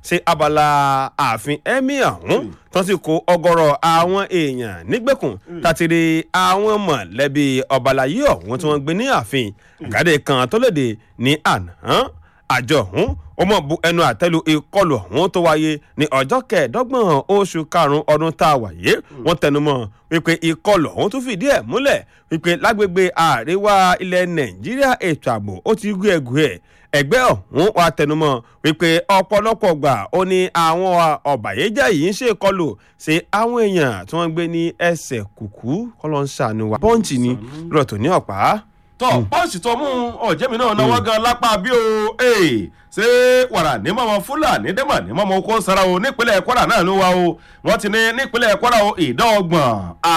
sí abala ààfin emir ọ̀hún tó sì kó ọgọ́rọ̀ àwọn èèyàn nígbèkùn tàtìrì àwọn mọ̀lẹ́bí ọbalayé ọ̀hún tí wọ́n gbé ní ààfin àgádé kan tó léde ní àná àjọ ọ̀hún ó mọ̀ bu ẹnu àtẹ́lu ìkọlù ọ̀hún tó wáyé ní ọjọ́ kẹẹ̀ẹ́dọ́gbọ̀n oṣù karùn-ún ọdún tá a wà yé wọ́n tẹnumọ́ wípé ìkọlù ọ̀hún tún fìdí ẹ̀ múlẹ̀ wípé lágbègbè àríwá ilẹ̀ nàìjíríà ètò ààbò ó ti gú ẹ̀gù ẹ̀ ẹgbẹ́ ọ̀hún wa tẹnumọ́ wípé ọ̀pọ̀lọpọ̀ gbà ó ní àwọn ọ̀bàyéjẹ́ yìí ń ṣèkọlù sí àwọn èèyàn tí wọ́n gbé ní ẹsẹ̀ kùkú kọ́lọ́ ń ṣàánú wa bọ́ǹtì ni rọ̀tò ní ọ̀pá tọ pọ́ǹsì tó mú ọ̀jẹ̀mí náà náwó gan lápá bí o ṣé wàrà ní mọ́mọ́ fúlàní dẹ́mọ̀ ní mọ́mọ́ kó sara o nípínlẹ̀ kwara náà ló wá o wọ́n ti ní nípínlẹ̀ kwara o ìdá ọgbọ̀n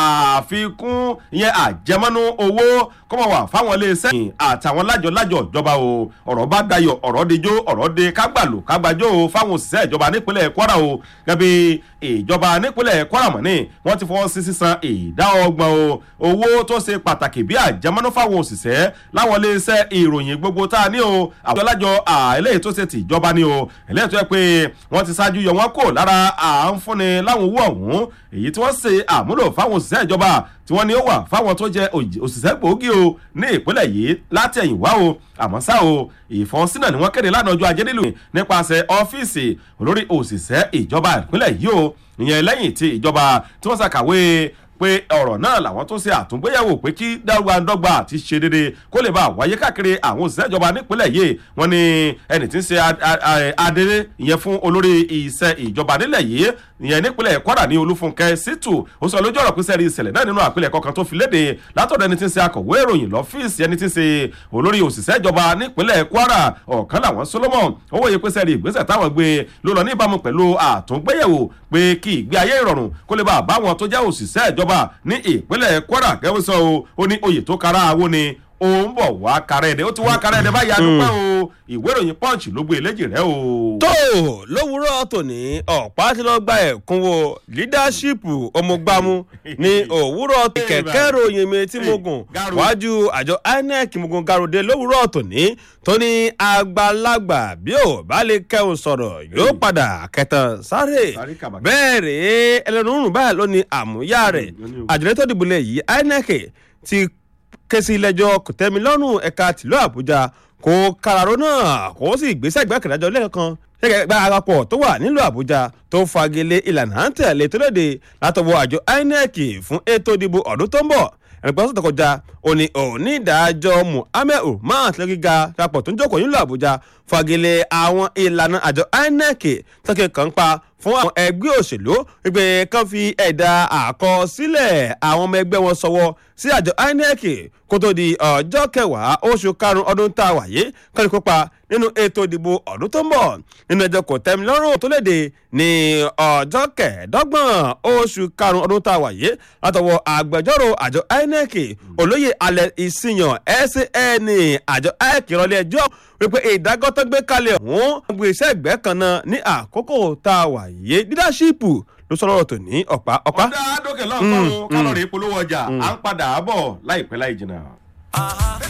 àfikún ìyẹn àjẹmọ́nú owó kọ́mọ̀ wà fáwọn iléeṣẹ́ àtàwọn lájọ-lájọ ìjọba o ọ̀rọ̀ bá dayọ̀ ọ̀rọ̀ dijó ọ̀rọ̀ de kágbàlù kágbàjó o fáwọn òṣìṣẹ́ ìjọba nípínlẹ̀ kwara o gẹ́gẹ́ ìjọba nípínlẹ̀ kwara mọ̀ ní wọ́n ti fọwọ́ sí sísan ìdá ọgbọ̀n o owó tó ṣe pàtàkì bí àjẹmọ́nú fáwọn òṣìṣẹ́ láwọn iléeṣẹ́ ìròyìn gbogbo tá a ní o àwọn alájọ eléyìí tó ṣe tìjọba ni o eléyìí tó yẹ pé wọ́n ti ṣáájú yọ wọ́n kò lára à ń fúnni láwọn owó ọ̀hún èyí tí wọ́n ṣe àmúlò fáwọn òṣìṣẹ́ ìjọba tí wọ́n ní ó wà fáwọn tó jẹ òṣìṣẹ́ gbòógì o ní ìpínlẹ̀ yìí láti ẹ̀yìn wá o àmọ́ ṣá o ìfọ́nsínà ni wọ́n kéde lánàá ọjọ́ ajé nílùú nípasẹ̀ ọ́fíìsì olórí òṣìṣẹ́ ìjọba ìpínlẹ̀ yìí o ìyẹn lẹ́yìn tí ìjọba tí wọ́n ṣàkàwé pé ọ̀rọ̀ náà làwọn tó ṣe àtúngbéyàwó pé kí dọ́gbandọ́gba àti ṣe déédéé kó lè bá wáyé káàkiri àwọn òṣìṣẹ́ ìjọba nípínlẹ̀ yìí wọ́n ní ẹni tí ń ṣe adéré ìyẹn fún olórí iṣẹ́ ìjọba nílẹ̀ yìí ìyẹn nípínlẹ̀ kwara ní olúfúnkẹ́ sítù ó sọ lójú ọ̀rọ̀ pínṣẹ́ rí ìṣẹ̀lẹ̀ náà nínú àpilẹ̀kọ kan tó fi léde látọ̀dọ̀ ẹni tí ń ṣe akọ̀wé ìròyìn lọ́fíìsì ẹni tí ń ṣe olórí òṣìṣẹ́ ìjọba nípínlẹ̀ kwara ọ̀kan làwọn solomon ó wòye pínṣẹ́ rí ìgbésẹ̀ táwọn gbé ló lọ níbàámu pẹ̀lú àtúngbéyẹ̀wò pé kí ìgbé ayé ìrọ̀rùn kó lè bá àbáwọn tó jẹ́ òṣìṣẹ́ ìjọba ní ìpínlẹ̀ kwara gẹ́gẹ́ sọ o ó ní oyè tó kára àwo ni ó ń bọ̀ wá kárẹ́ ẹ̀dẹ̀ ó ti wá kárẹ́ ẹ̀dẹ̀ báyìí adúpẹ́ o ìwé ìròyìn punch ló gbé eléjì rẹ o. tó lówùúrọ̀ tòní ọ̀pá tí lọ́ọ́ gba ẹ̀kúnwó lídáṣípù ọmọgbámú ní òwúrọ̀ kẹ̀kẹ́ ròyìn mi tí mo gùn wájú àjọ inec mo gùn garode lówùúrọ̀ tòní tó ní àgbàlagbà bí ò bá lè kẹ́hùn sọ̀rọ̀ yóò padà kẹtàn sáré bẹ́ẹ̀ rèé ẹlẹ́nu rùn báyìí ló ní àmúyá rẹ̀ àjọyọ̀ tó dìbò lẹ̀ yìí inec ti ké sí ilé-ẹjọ́ kòtẹ́milọ́rùn ẹ̀ka tìlú àbújá kó kararó náà kó sì gbéṣẹ́ ìgbàkẹ̀dájọ́ lẹ́ẹ̀kan gẹ́gẹ́ gba àpapọ̀ tó wà nílùú àbújá tó fagilé ìlànà à ń tẹ̀lé tó léde látọwọ́ àjọ inec fún ètò ìdìbò ọdún tó ń bọ̀ ẹnìkan sọ̀tọ̀ kọjá òní onídàájọ́ muhammed umar tilẹ̀ gíga papọ̀ tó ń jókòó nílùú àbújá fagilé àwọn ìlànà àjọ inec tọ́kẹ́ kan pa fún àwọn ẹgbẹ́ òṣèlú wípé kán fi ẹ̀dà àkọsílẹ̀ àwọn ọmọ ẹgbẹ́ wọn sọwọ́ sí àjọ inec kó tó di ọjọ́ kẹwàá oṣù karùn-ún ọdún tá a wà yìí kán ní kópa nínú ètò ìdìbò ọdún tó ń bọ̀ nínú ẹjọ́ kò tẹ́mi lọ́rùn tó léde ní ọjọ́ kẹẹ̀ẹ́dọ́gbọ̀n oṣù karùn-ún ọdún tá a wà yìí látọwọ́ agbẹjọ́rò àjọ inec olóyè alẹ́ ìsìyàn san àjọ inec ìrọ̀lẹ́ ẹjọ́ wípé ìdágọ́tọ́ gbé kalẹ̀ ọ̀hún gbé iṣẹ́ ìgbẹ́ kan náà ní àkókò tá a wà yìí dídáṣípù ló sọ lọ́rọ̀ tó ní ọ̀pá ọ̀pá. ọ̀dà àdókè lọ́kọ̀ọ́rùn kálọ̀rì polówó ọjà à ń padà bọ̀ láìpẹ́ láì jìnnà.